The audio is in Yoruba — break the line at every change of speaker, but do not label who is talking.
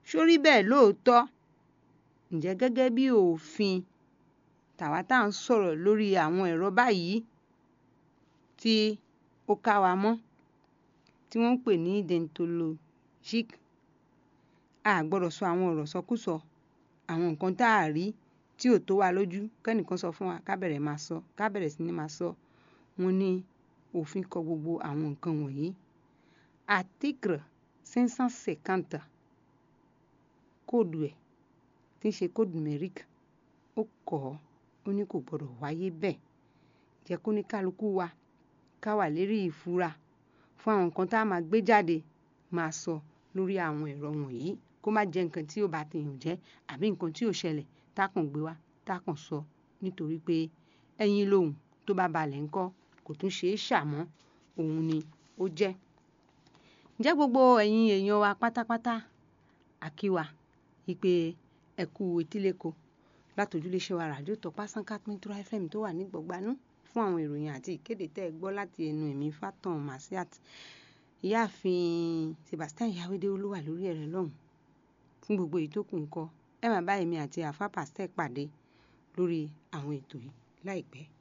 sórí bẹ́ẹ̀ lóòótọ́ ǹjẹ́ gẹ́gẹ́ bí òfin tàwa tá à ń sọ̀rọ̀ lórí àwọn ẹ̀rọ báyìí tí ó ká wa mọ́ tí wọ́n ń pè ní deontologic a gbọ́dọ̀ sọ àwọn ọ̀rọ̀ sọkúsọ àwọn nǹkan tá a rí tí ò tó wa lójú kẹ́nìkan sọ fún wa ká bẹ̀rẹ̀ máa sọ ká bẹ̀rẹ̀ sí ní máa sọ wọ́n ní òfin kọ gbogbo àwọn nǹkan wọ̀nyí article cinq cent cinquante kóòdù ẹ̀ tí ń ṣe kóòdù numeric ó kọ́ ó ní kò gbọ́dọ̀ wáyé bẹ́ẹ̀ jẹ́ kó ní kálukú wa ká wà lérí ìfura fún àwọn nǹkan tá a máa gbé jáde máa sọ lórí àwọn ẹ̀rọ wọ̀nyí kó má jẹ́ nǹkan tí ó bá tèèyàn jẹ́ àbí nǹkan tí ò ṣẹlẹ̀ tá a kàn gbé wá tá a kàn sọ nítorí pé ẹyin lòun tó bá balẹ̀ ńkọ́ kò tún ṣeé ṣàmọ́ òun ni ó jẹ́. ǹjẹ́ gbogbo ẹ̀yin èèyàn wa pátápátá àkíwà ìpè ẹ̀kú etíléko látòjúléṣẹ́ wa ràdíò Tọ́pá Sànká Píntura FM tó wà ní Gbọ̀gbanú fún àwọn ìròyìn àti ìkéde tẹ́ ẹ gbọ́ láti ẹnu ẹ̀mí Fátàn Masiat ìyáàfin Sebastian Yawede olúwa lórí ẹ̀rẹ̀ lọ́hùn fún gbogbo èyí tó kù ńkọ́ ẹ máa bá èmi àti àfa pàṣẹ pàdé lórí àwọn ètò yìí láìpẹ́.